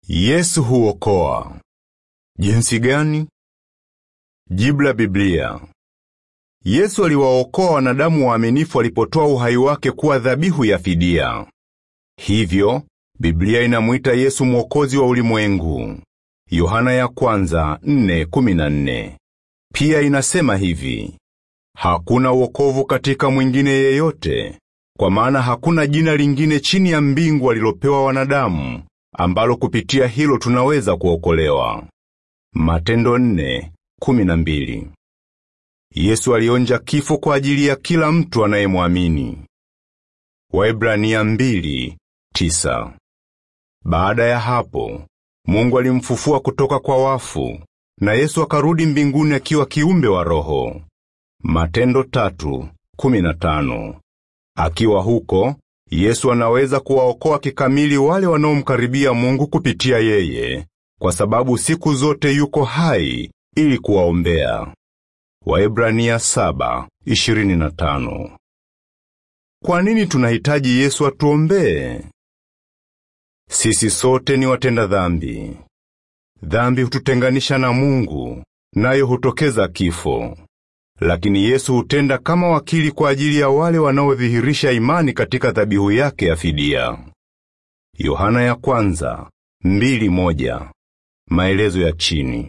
Yesu huokoa. Jinsi gani? Jibu la Biblia. Yesu aliwaokoa wanadamu waaminifu alipotoa uhai wake kuwa dhabihu ya fidia. Hivyo, Biblia inamuita Yesu mwokozi wa ulimwengu. Yohana ya kwanza, 4:14. Pia inasema hivi: Hakuna wokovu katika mwingine yeyote, kwa maana hakuna jina lingine chini ya mbingu alilopewa wanadamu ambalo kupitia hilo tunaweza kuokolewa. Matendo 4:12. Yesu alionja kifo kwa ajili ya kila mtu anayemwamini. Waebrania 2:9. Baada ya hapo, Mungu alimfufua kutoka kwa wafu, na Yesu akarudi mbinguni akiwa kiumbe wa roho. Matendo 3:15. Akiwa huko, Yesu anaweza kuwaokoa kikamili wale wanaomkaribia Mungu kupitia yeye, kwa sababu siku zote yuko hai ili kuwaombea. Waebrania 7:25. Kwa nini tunahitaji Yesu atuombee? Sisi sote ni watenda dhambi. Dhambi hututenganisha na Mungu, nayo hutokeza kifo. Lakini Yesu hutenda kama wakili kwa ajili ya wale wanaodhihirisha imani katika dhabihu yake ya fidia. Yohana ya kwanza, mbili moja. Maelezo ya chini.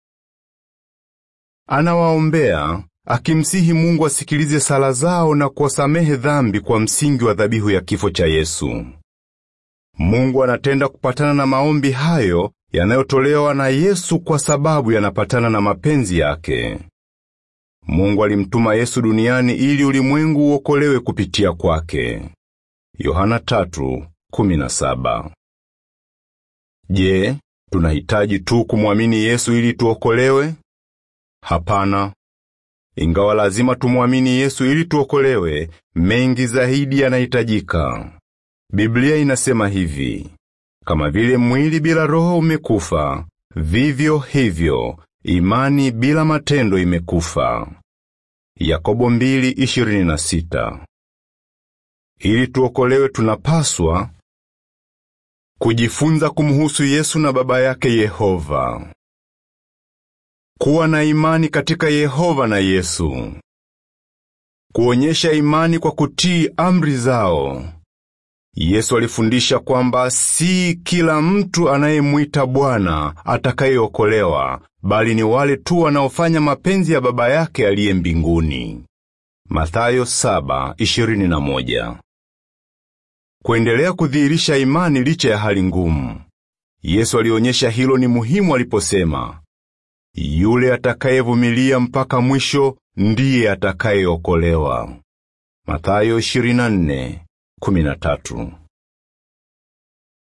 Anawaombea akimsihi Mungu asikilize sala zao na kuwasamehe dhambi kwa msingi wa dhabihu ya kifo cha Yesu. Mungu anatenda kupatana na maombi hayo yanayotolewa na Yesu kwa sababu yanapatana na mapenzi yake. Mungu alimtuma Yesu duniani ili ulimwengu uokolewe kupitia kwake. Yohana 3:17. Je, tunahitaji tu kumwamini Yesu ili tuokolewe? Hapana. Ingawa lazima tumwamini Yesu ili tuokolewe, mengi zaidi yanahitajika. Biblia inasema hivi: kama vile mwili bila roho umekufa, vivyo hivyo imani bila matendo imekufa. Yakobo 2:26. Ili tuokolewe tunapaswa kujifunza kumhusu Yesu na Baba yake Yehova. Kuwa na imani katika Yehova na Yesu. Kuonyesha imani kwa kutii amri zao. Yesu alifundisha kwamba si kila mtu anayemwita Bwana atakayeokolewa, bali ni wale tu wanaofanya mapenzi ya Baba yake aliye mbinguni. Mathayo 7:21. Kuendelea kudhihirisha imani licha ya hali ngumu. Yesu alionyesha hilo ni muhimu aliposema, yule atakayevumilia mpaka mwisho ndiye atakayeokolewa. Mathayo 24:13.